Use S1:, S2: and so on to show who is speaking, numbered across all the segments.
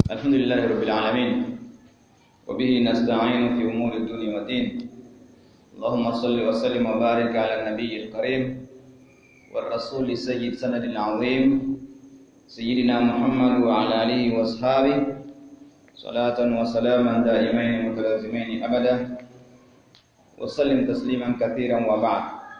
S1: الحمد لله رب العالمين وبه نستعين في أمور الدنيا والدين اللهم صل وسلم وبارك على النبي الكريم والرسول السيد سند العظيم سيدنا محمد وعلى آله وأصحابه صلاة وسلاما دائمين متلازمين أبدا وسلم تسليما كثيرا وبعد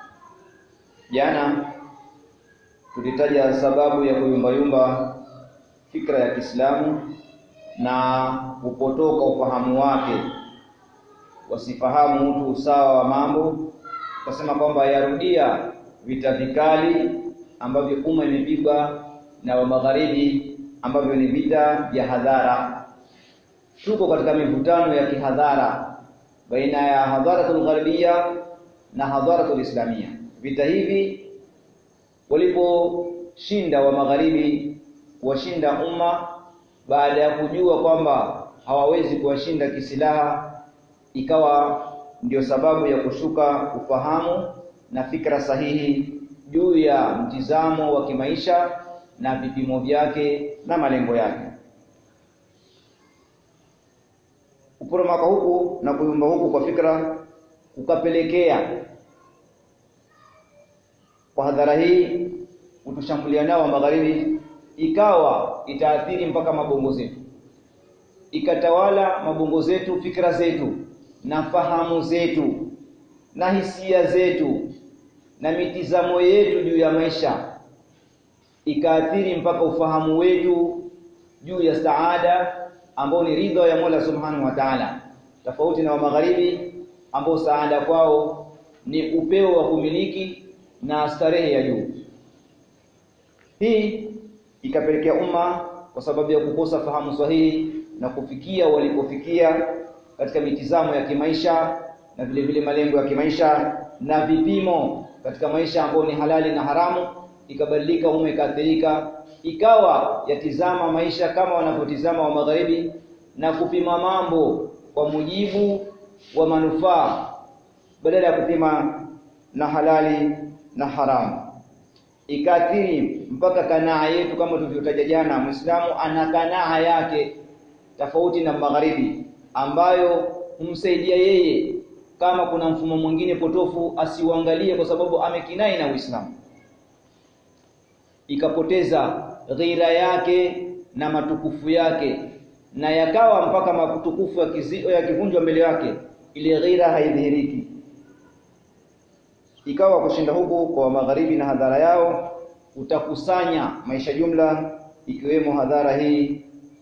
S1: jana tulitaja sababu ya kuyumbayumba fikra ya Kiislamu na kupotoka ufahamu wake, wasifahamu mtu usawa wa mambo. Tukasema kwamba yarudia vita vikali ambavyo umma imepigwa na wa magharibi, ambavyo ni vita vya hadhara. Tuko katika mivutano ya kihadhara baina ya hadharatul gharibia na hadharatul islamia. Vita hivi waliposhinda wa magharibi kuwashinda umma baada ya kujua kwamba hawawezi kuwashinda kisilaha, ikawa ndio sababu ya kushuka ufahamu na fikra sahihi juu ya mtizamo wa kimaisha na vipimo vyake na malengo yake. Kuporomoka huku na kuyumba huku kwa fikra kukapelekea kwa hadhara hii kutushambulia nao wa magharibi ikawa itaathiri mpaka mabongo zetu, ikatawala mabongo zetu, fikra zetu na fahamu zetu na hisia zetu na mitizamo yetu juu ya maisha, ikaathiri mpaka ufahamu wetu juu ya saada ambao ni ridha ya Mola Subhanahu wa Ta'ala, tofauti na wa magharibi ambao saada kwao ni upeo wa kumiliki na starehe ya juu. Hii ikapelekea umma kwa sababu ya kukosa fahamu sahihi na kufikia walipofikia katika mitizamo ya kimaisha na vile vile malengo ya kimaisha na vipimo katika maisha ambayo ni halali na haramu, ikabadilika, umma ikaathirika, ikawa yatizama maisha kama wanavyotizama wa magharibi na kupima mambo kwa mujibu wa manufaa badala ya kupima na halali na haramu ikaathiri mpaka kanaa yetu, kama tulivyotaja jana. Muislamu ana kanaa yake tofauti na magharibi, ambayo humsaidia yeye, kama kuna mfumo mwingine potofu asiuangalie, kwa sababu amekinai na Uislamu, ikapoteza ghira yake na matukufu yake, na yakawa mpaka matukufu yakivunjwa mbele yake, ile ghira haidhihiriki ikawa kushinda huku kwa magharibi na hadhara yao utakusanya maisha jumla, ikiwemo hadhara hii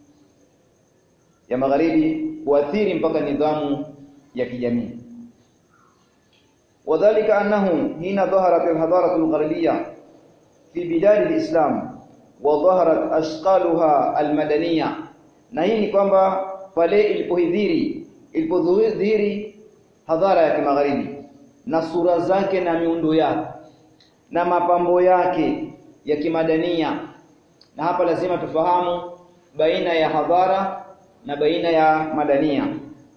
S1: ya magharibi kuathiri mpaka nidhamu ya kijamii. Wadhalika annahu hina dhaharat alhadarat algharbiyya fi bilad alislam wa dhaharat ashqaluha almadaniya, na hii ni kwamba pale ilipohidhiri ilipodhihiri hadhara ya kimagharibi na sura zake na miundo yake na mapambo yake ya kimadania. Na hapa lazima tufahamu baina ya hadhara na baina ya madania.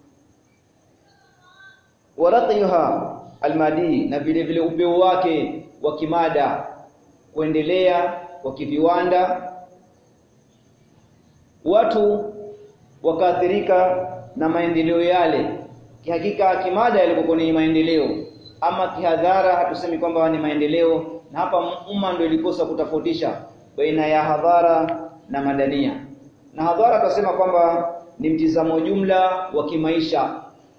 S1: Waraqiha almadi, na vile vile upeo wake wa kimada, kuendelea kwa kiviwanda, watu wakaathirika na maendeleo yale. Kihakika kimada yalikuwa ni maendeleo ama kihadhara hatusemi kwamba ni maendeleo, na hapa umma ndio ilikosa kutofautisha baina ya hadhara na madania. Na hadhara akasema kwamba ni mtizamo jumla wa kimaisha,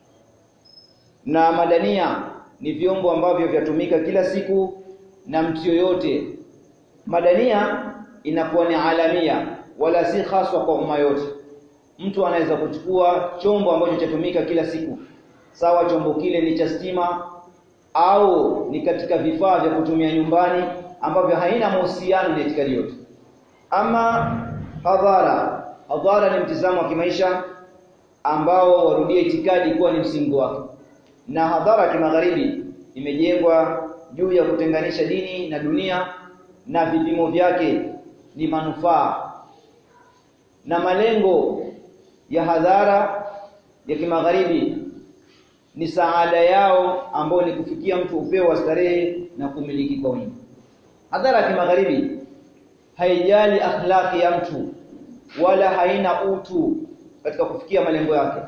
S1: na madania ni vyombo ambavyo vyatumika kila siku na mtu yoyote. Madania inakuwa ni alamia, wala si haswa kwa umma yote. Mtu anaweza kuchukua chombo ambacho chatumika kila siku, sawa chombo kile ni cha stima au ni katika vifaa vya kutumia nyumbani ambavyo haina mahusiano na itikadi yote. Ama hadhara, hadhara ni mtizamo wa kimaisha ambao warudia itikadi kuwa ni msingi wake, na hadhara ya kimagharibi imejengwa juu ya kutenganisha dini na dunia, na vipimo vyake ni manufaa na malengo ya hadhara ya kimagharibi ni saada yao ambao ni kufikia mtu upeo wa starehe na kumiliki kwa wingi. Hadhara ya kimagharibi haijali akhlaki ya mtu wala haina utu katika kufikia malengo yake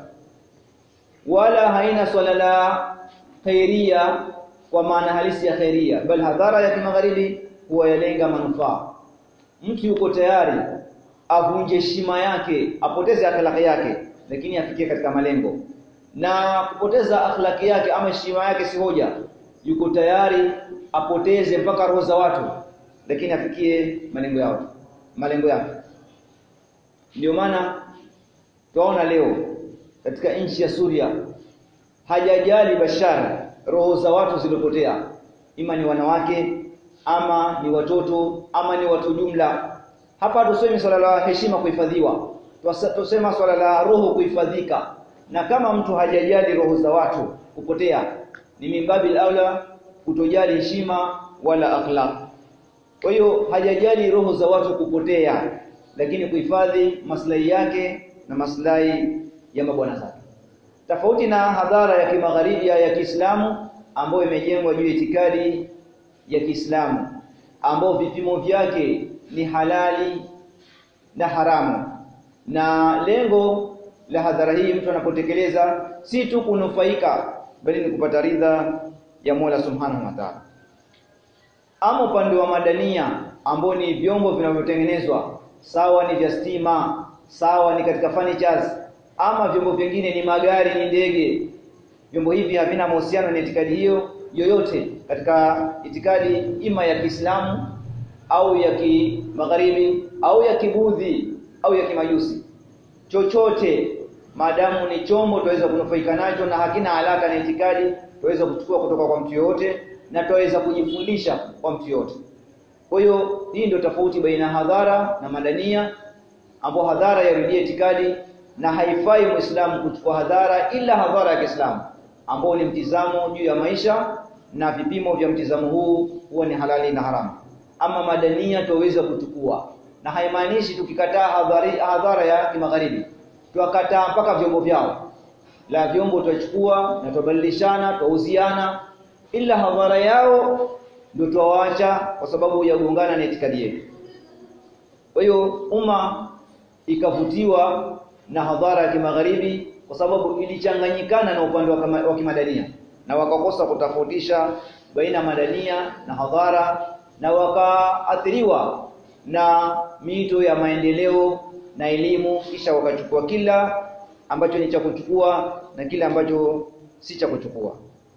S1: wala haina swala la khairia kwa maana halisi ya khairia bal hadhara ya kimagharibi huwa yalenga manufaa mtu yuko tayari avunje heshima yake apoteze akhlaki yake lakini afikie katika malengo na kupoteza akhlaki yake ama heshima yake si hoja yuko tayari apoteze mpaka roho za watu lakini afikie malengo yao malengo yake ndio maana tunaona leo katika nchi ya Suria hajajali Bashar roho za watu zilipotea ima ni wanawake ama ni watoto ama ni watu jumla hapa tuseme swala la heshima kuhifadhiwa tusema swala la roho kuhifadhika na kama mtu hajajali roho za watu kupotea ni mimbabil aula kutojali heshima wala akhlaq kwa hiyo hajajali roho za watu kupotea lakini kuhifadhi maslahi yake na maslahi ya mabwana zake tofauti na hadhara ya kimagharibi ya Kiislamu ambayo imejengwa juu ya itikadi ya Kiislamu ambao vipimo vyake ni halali na haramu na lengo la hadhara hii mtu anapotekeleza si tu kunufaika bali ni kupata ridha ya Mola Subhanahu wa Ta'ala ama upande wa madania ambao ni vyombo vinavyotengenezwa sawa ni vya stima sawa ni katika furnitures ama vyombo vingine ni magari ni ndege vyombo hivi havina mahusiano na itikadi hiyo yoyote katika itikadi ima ya Kiislamu au ya kimagharibi au ya kibudhi au ya kimajusi chochote maadamu ni chombo tuweza kunufaika nacho na hakina alaka na itikadi tuweza kuchukua kutoka kwa mtu yoyote na tuweza kujifundisha kwa mtu yoyote kwa hiyo hii ndio tofauti baina hadhara na madania ambapo hadhara yarudia itikadi na haifai muislamu kuchukua hadhara ila hadhara ya Kiislamu ambao ni mtizamo juu ya maisha na vipimo vya mtizamo huu huwa ni halali na haramu ama madania tuweza kuchukua na haimaanishi tukikataa hadhari hadhara ya kimagharibi tuwakataa mpaka vyombo vyao la vyombo tutachukua na tubadilishana tuuziana ila hadhara yao ndio tuwaacha kwa sababu ya kuungana na itikadi yetu kwa hiyo umma ikavutiwa na hadhara ya kimagharibi kwa sababu ilichanganyikana na upande wa kimadania na wakakosa kutofautisha baina madania na hadhara na wakaathiriwa na mito ya maendeleo na elimu kisha wakachukua kila ambacho ni cha kuchukua na kile ambacho si cha kuchukua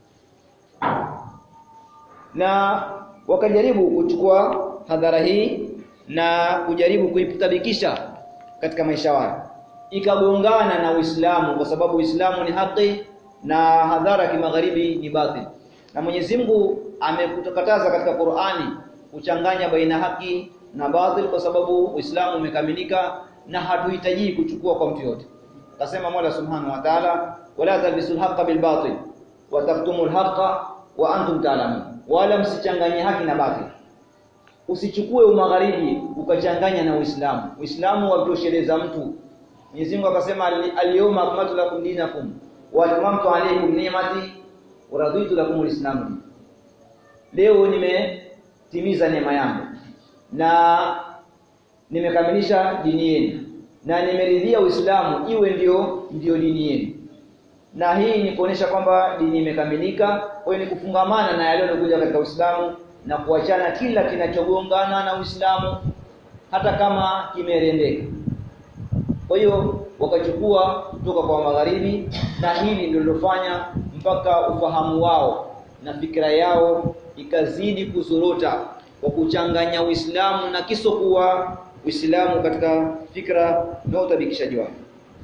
S1: na wakajaribu kuchukua hadhara hii na kujaribu kuitabikisha katika maisha yao ikagongana na Uislamu kwa sababu Uislamu ni haki na hadhara kimagharibi ni batil na Mwenyezi Mungu amekutukataza katika Qur'ani kuchanganya baina haki na batil kwa sababu Uislamu umekamilika na hatuhitaji kuchukua kwa mtu yote akasema Mola Subhanahu wa Ta'ala wala talbisul haqqa bil batil wa taktumul haqqa wa antum ta'lamun wala msichanganye haki na batil usichukue umagharibi ukachanganya na Uislamu Uislamu watosheleza mtu Mwenyezi Mungu akasema al-yawma akmaltu lakum dinakum wa atmamtu alaykum ni'mati wa raditu lakum al-islam leo nimetimiza neema yangu na nimekamilisha dini yenu na nimeridhia Uislamu iwe ndio ndio dini yenu na hii ni kuonesha kwamba dini imekamilika kwa hiyo ni kufungamana na yale yaliyokuja katika Uislamu na kuachana kila kinachogongana na Uislamu hata kama kimerendeka kwa hiyo wakachukua kutoka kwa magharibi na hili ndio lilofanya mpaka ufahamu wao na fikra yao ikazidi kuzorota kwa kuchanganya Uislamu na kisokuwa Uislamu katika fikra na utabikishaji wao.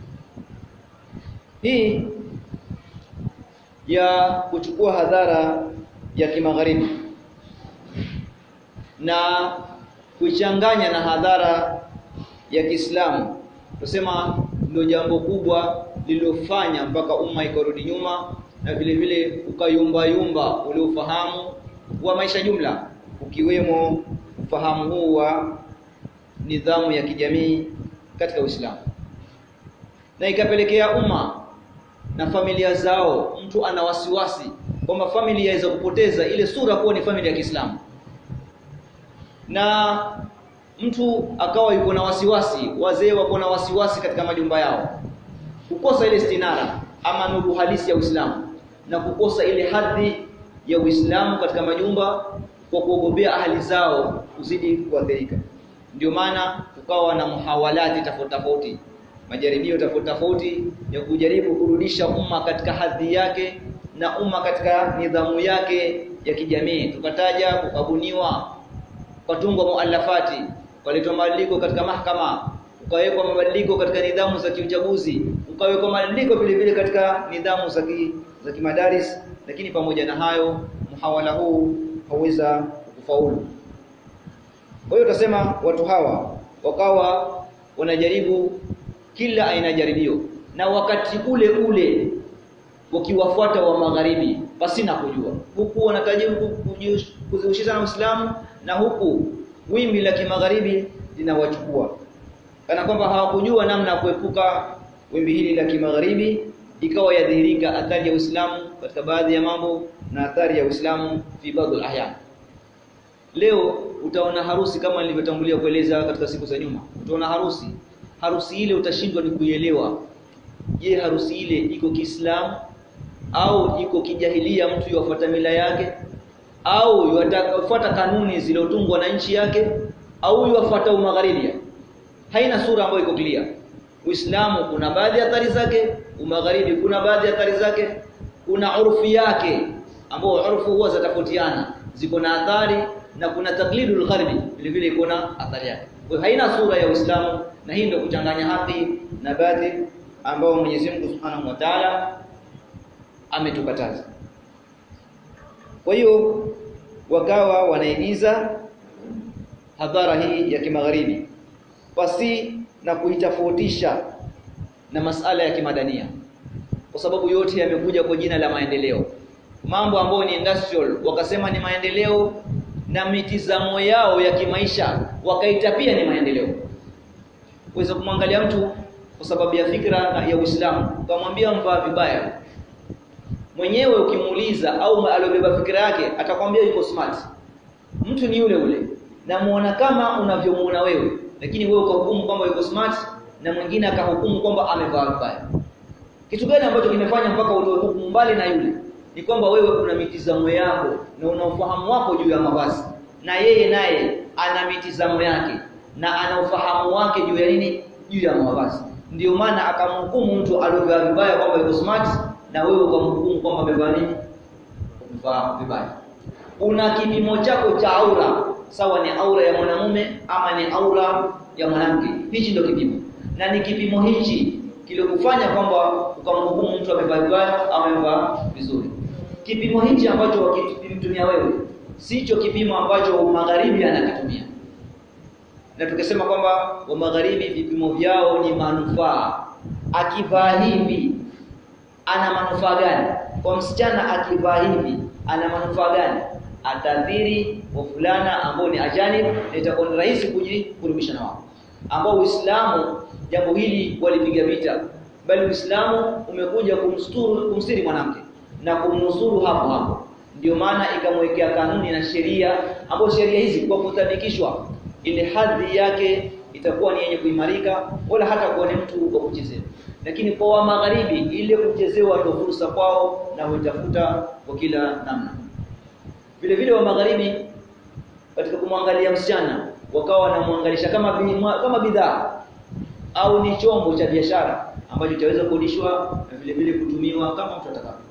S1: Hii ya kuchukua hadhara ya kimagharibi na kuichanganya na hadhara ya Kiislamu tusema ndio jambo kubwa lililofanya mpaka umma ikarudi nyuma na vile vile ukayumba yumba ule ufahamu wa maisha jumla ukiwemo ufahamu huu wa nidhamu ya kijamii katika Uislamu na ikapelekea umma na familia zao mtu ana wasiwasi kwamba familia yaweza kupoteza ile sura kuwa ni familia ya Kiislamu na mtu akawa yuko na wasiwasi wazee wako na wasiwasi katika majumba yao kukosa ile stinara ama nuru halisi ya Uislamu na kukosa ile hadhi ya Uislamu katika majumba kwa kuogopea ahali zao kuzidi kuathirika ndio maana kukawa na muhawalati tofauti tofauti majaribio tofauti tofauti ya kujaribu kurudisha umma katika hadhi yake na umma katika nidhamu yake ya kijamii tukataja kukabuniwa kutungwa muallafati kuletwa mabadiliko katika mahakama ukawekwa mabadiliko katika nidhamu za kiuchaguzi ukawekwa mabadiliko vile vile katika nidhamu za za kimadaris lakini pamoja na hayo muhawala huu hauweza kufaulu kwa hiyo tutasema watu hawa wakawa wanajaribu kila aina jaribio na wakati ule ule wakiwafuata wa magharibi pasina kujua huku wanatajibu kuzihusisha na Uislamu na huku wimbi la kimagharibi linawachukua kana kwamba hawakujua namna ya kuepuka wimbi hili la kimagharibi ikawa yadhihirika athari ya Uislamu katika baadhi ya mambo na athari ya Uislamu fi baadhi al-ahyan leo utaona harusi kama nilivyotangulia kueleza katika siku za nyuma utaona harusi harusi ile utashindwa ni kuielewa je harusi ile iko Kiislamu au iko kijahilia mtu yafuata mila yake au yafuata kanuni zilizotungwa na nchi yake au yafuata umagharibi haina sura ambayo iko clear Uislamu kuna baadhi ya athari zake umagharibi kuna baadhi ya athari zake kuna urfi yake ambao urfu huwa zatofautiana ziko na athari na kuna taklidul gharbi vile vile iko na athari yake kwa haina sura ya Uislamu na hii ndio kuchanganya haki na baadhi ambao Mwenyezi Mungu Subhanahu wa Ta'ala ametukataza kwa hiyo wakawa wanaigiza hadhara hii ya kimagharibi pasi na kuitofautisha na masala ya kimadania kwa sababu yote yamekuja kwa jina la maendeleo mambo ambayo ni industrial wakasema ni maendeleo na mitizamo yao ya kimaisha wakaita pia ni maendeleo uweza kumwangalia mtu kwa sababu ya fikra ya Uislamu ukamwambia mvaa vibaya mwenyewe ukimuuliza au aliyobeba fikra yake atakwambia yuko smart mtu ni yule ule na muona kama unavyomuona wewe lakini wewe ukahukumu kwamba yuko smart na mwingine akahukumu kwamba amevaa vibaya kitu gani ambacho kimefanya mpaka utoe hukumu mbali na yule ni kwamba wewe una mitizamo yako na una ufahamu wako juu ya mavazi na yeye naye ana mitizamo yake na ana ufahamu wake juu ya nini juu ya mavazi ndio maana akamhukumu mtu aliyovaa vibaya kwamba yuko smart na wewe ukamhukumu kwamba amevaa nini umevaa vibaya una kipimo chako cha aura sawa ni aura ya mwanamume ama ni aura ya mwanamke hichi ndio kipimo na ni kipimo hichi kilokufanya kwamba ukamhukumu mtu amevaa vibaya ama amevaa vizuri kipimo hichi ambacho wakimtumia wewe sicho kipimo ambacho magharibi anakitumia na tukisema kwamba wa magharibi vipimo vyao ni manufaa akivaa hivi ana manufaa gani kwa msichana akivaa hivi ana manufaa gani atadhiri wa fulana ambao ni ajanib na itakuwa ni rahisi kujikurubisha na wao ambao Uislamu jambo hili walipiga vita bali Uislamu umekuja kumsturu kumstiri mwanamke na kumnusuru hapo hapo ndio maana ikamwekea kanuni na sheria ambapo sheria hizi kwa kuthabikishwa ile hadhi yake itakuwa ni yenye kuimarika wala hata kuwa ni mtu wa kuchezewa lakini kwa wa magharibi ile kuchezewa ndio fursa kwao na huitafuta kwa kila namna vile vile wa magharibi katika kumwangalia msichana wakawa wanamwangalisha kama kama bidhaa au ni chombo cha biashara ambacho chaweza kukodishwa na vile vile kutumiwa kama mtu atakavyo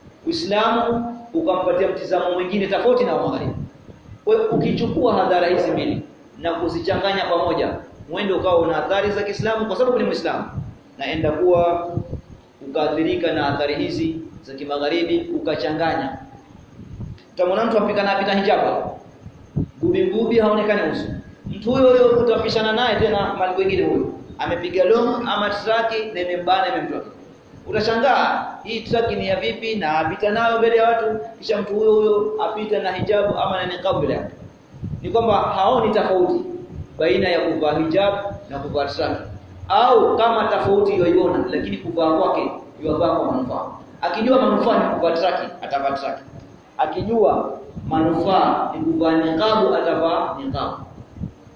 S1: Uislamu ukampatia mtizamo mwingine tofauti na wa magharibi kwa hiyo ukichukua hadhara hizi mbili na kuzichanganya pamoja mwendo ukawa una athari za Kiislamu kwa sababu ni Muislamu naenda kuwa ukaathirika na athari hizi za kimagharibi ukachanganya utamwona mtu apika na apita hijaba gubi gubi haonekani uso mtu huyo huyo utapishana naye tena mali wengine huyo amepiga long ama traki na imembana imemtoa utashangaa hii traki ni ya vipi na apita nayo mbele ya watu kisha mtu huyo huyo apita na hijabu ama na niqab mbele yake ni kwamba haoni tofauti baina ya kuvaa hijab na kuvaa traki au kama tofauti yoiona lakini kuvaa kwake yovaa kwa manufaa akijua manufaa ni kuvaa traki atavaa traki akijua manufaa ni kuvaa niqabu atavaa niqabu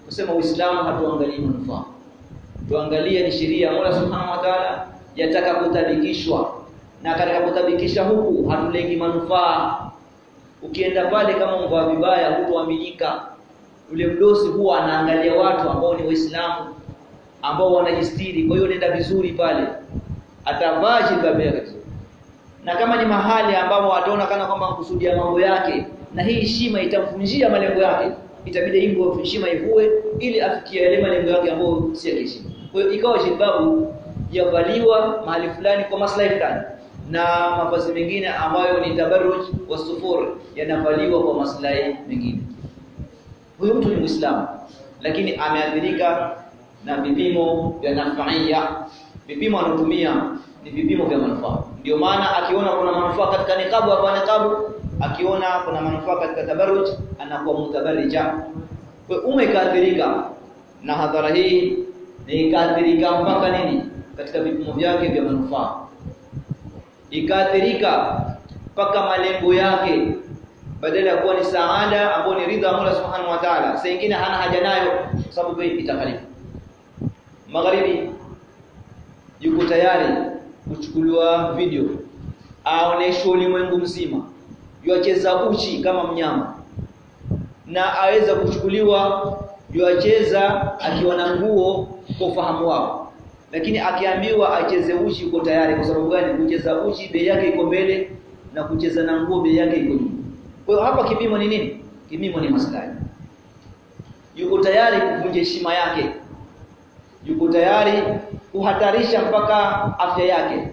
S1: kusema Uislamu hatuangalii manufaa tuangalie ni sheria Mola Subhanahu wa Ta'ala yataka kutabikishwa na katika kutabikisha huku hatulengi manufaa ukienda pale kama mvaa vibaya hutoaminika yule mdosi huwa anaangalia watu ambao ni waislamu ambao wanajistiri kwa hiyo nenda vizuri pale atavaa jilbabu yake vizuri na kama ni mahali ambapo ataona kana kwamba kusudia mambo yake na hii heshima itamfunjia malengo yake itabidi hivyo heshima ivue ili afikie yale malengo yake ambayo si ya heshima kwa hiyo ikawa jilbabu yavaliwa mahali fulani kwa maslahi fulani na mavazi mengine ambayo ni tabarruj wa sufur yanavaliwa kwa maslahi mengine huyu mtu ni Muislamu lakini ameathirika na vipimo vya nafaia vipimo anatumia ni vipimo vya manufaa ndio maana akiona kuna manufaa katika nikabu hapa nikabu akiona kuna manufaa katika tabarruj anakuwa mutabarrija kwa umma ikaathirika na hadhara hii ni ikaathirika mpaka nini katika vipimo vyake vya manufaa ikaathirika mpaka malengo yake badala ya kuwa ni saada ambayo ni ridha Mola Subhanahu wa Ta'ala saa nyingine hana haja nayo kwa sababu itakhalifu magharibi yuko tayari kuchukuliwa video aoneshwe ulimwengu mzima yuacheza uchi kama mnyama na aweza kuchukuliwa yuacheza akiwa na nguo kwa ufahamu wao lakini akiambiwa acheze uchi yuko tayari kwa sababu gani kucheza uchi bei yake iko mbele na kucheza na nguo bei yake iko nyuma kwa hiyo hapa kipimo ni nini kipimo ni maslahi yuko tayari kuvunja heshima yake yuko tayari kuhatarisha mpaka afya yake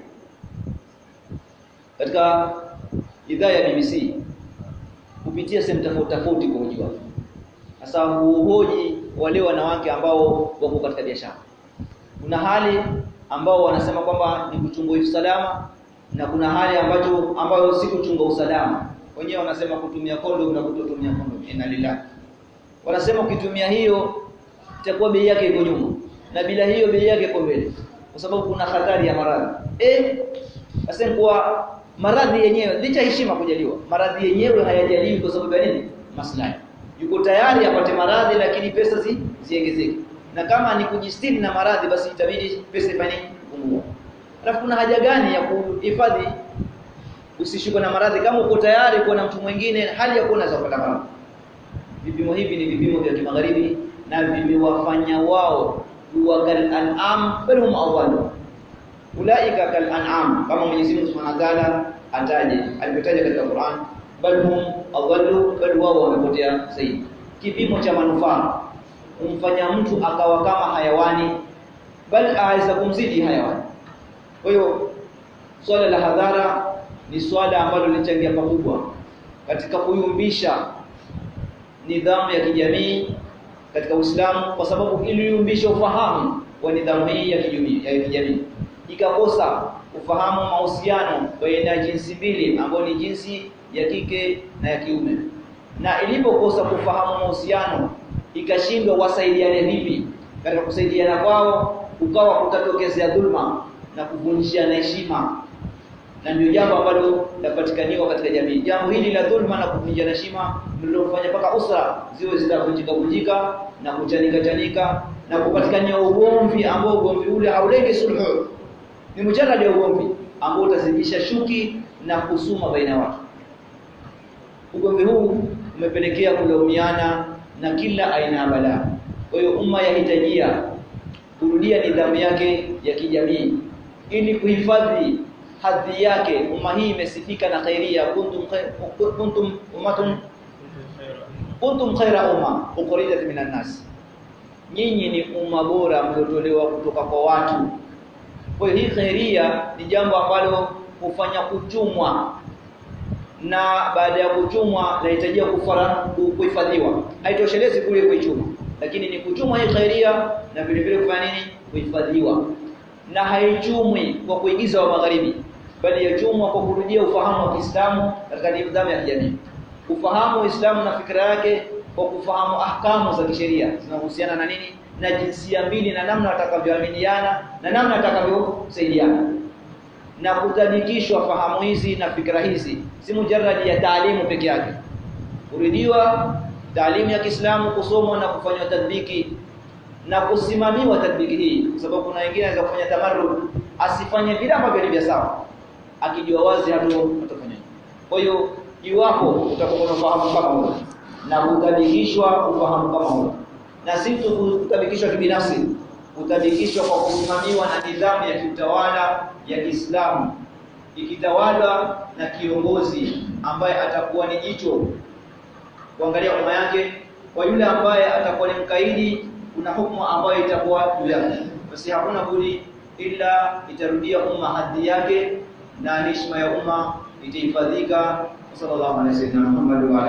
S1: katika idhaa ya BBC kupitia sehemu tofauti tofauti kuhojiwa sasa huhoji wale wanawake ambao wako katika biashara kuna hali ambao wanasema kwamba ni kuchunga usalama na kuna hali ambacho ambayo si kuchunga usalama wenyewe wanasema kutumia kondom na kutotumia kondom inna lillahi wanasema ukitumia hiyo itakuwa bei yake iko nyuma na bila hiyo bei yake iko mbele kwa sababu kuna hatari ya maradhi eh sasa kwa maradhi yenyewe licha heshima kujaliwa maradhi yenyewe hayajaliwi kwa sababu ya nini maslahi yuko tayari apate maradhi lakini pesa zi ziongezeke na kama ni kujistiri na maradhi basi itabidi pesa ifanye kupungua alafu kuna haja gani ya kuhifadhi usishikwe na maradhi kama uko tayari kuwa na mtu mwingine hali ya kuona za kupata maradhi vipimo hivi ni vipimo vya kimagharibi na vimewafanya wao kuwa kal an'am bal hum awwalu ulaika kal an'am kama Mwenyezi Mungu Subhanahu wa Ta'ala ataje alipotaja katika Qur'an bal hum awwalu bal wao wamepotea zaidi kipimo cha manufaa kumfanya mtu akawa kama hayawani bal aweza kumzidi hayawani kwa hiyo swala la hadhara ni swala ambalo lilichangia pakubwa katika kuyumbisha nidhamu ya kijamii katika Uislamu kwa sababu iliyumbisha ufahamu wa nidhamu hii ya kijamii ya kijamii ikakosa ufahamu mahusiano baina ya jinsi mbili ambayo ni jinsi ya kike na ya kiume na ilipokosa kufahamu mahusiano ikashindwa wasaidiane vipi katika kusaidiana kwao ukawa kutatokezea dhulma na kuvunjia na heshima na ndio jambo ambalo lapatikaniwa katika jamii jambo hili la dhulma na kuvunjia heshima ndilo kufanya mpaka usra ziwe zitavunjika vunjika na kuchanika chanika na kupatikania ugomvi ambao ugomvi ule haulengi sulhu ni mujarrad ya ugomvi ambao utazidisha shuki na kusuma baina ya watu ugomvi huu umepelekea kulaumiana na kila aina ya balaa kwa hiyo umma yahitajia kurudia nidhamu yake ya kijamii ili kuhifadhi hadhi yake umma hii imesifika na khairia kuntum kuntum ummatun kuntum khaira umma ukhrijat minan nas nyinyi ni umma bora mliotolewa kutoka kwa watu kwa hiyo hii khairia ni jambo ambalo hufanya kuchumwa na baada ya kuchumwa lahitajia kufara kuhifadhiwa haitoshelezi kule kuichuma lakini ni kuchumwa hii khairia na vile vile kufanya nini kuhifadhiwa na haichumwi kwa kuigiza wa magharibi bali yachumwa kwa kurudia ufahamu wa Kiislamu katika nidhamu ya kijamii ufahamu Uislamu na fikra yake kwa kufahamu ahkamu za kisheria zinahusiana na nini na jinsia mbili na namna watakavyoamiliana na namna watakavyosaidiana na kuthabitishwa fahamu hizi na fikra hizi si mujarradi ya taalimu peke yake kuridiwa taalimu ya Kiislamu kusomwa na kufanywa tadbiki na kusimamiwa tadbiki hii kwa sababu kuna wengine anaweza kufanya tamarrud asifanye vile ambavyo ni sawa akijua wazi hapo atafanya kwa hiyo iwapo utakuwa unafahamu kama huo na kutabikishwa ufahamu kama huo na si tu kutabikishwa kibinafsi kutabikishwa kwa kusimamiwa na nidhamu ya kiutawala ya Kiislamu ikitawalwa na kiongozi ambaye atakuwa ni jicho kuangalia umma yake kwa yule ambaye atakuwa ni mkaidi kuna hukumu ambayo itakuwa juu yake basi hakuna budi ila itarudia umma hadhi yake na heshima ya umma itahifadhika sallallahu alaihi wasallam Muhammad wa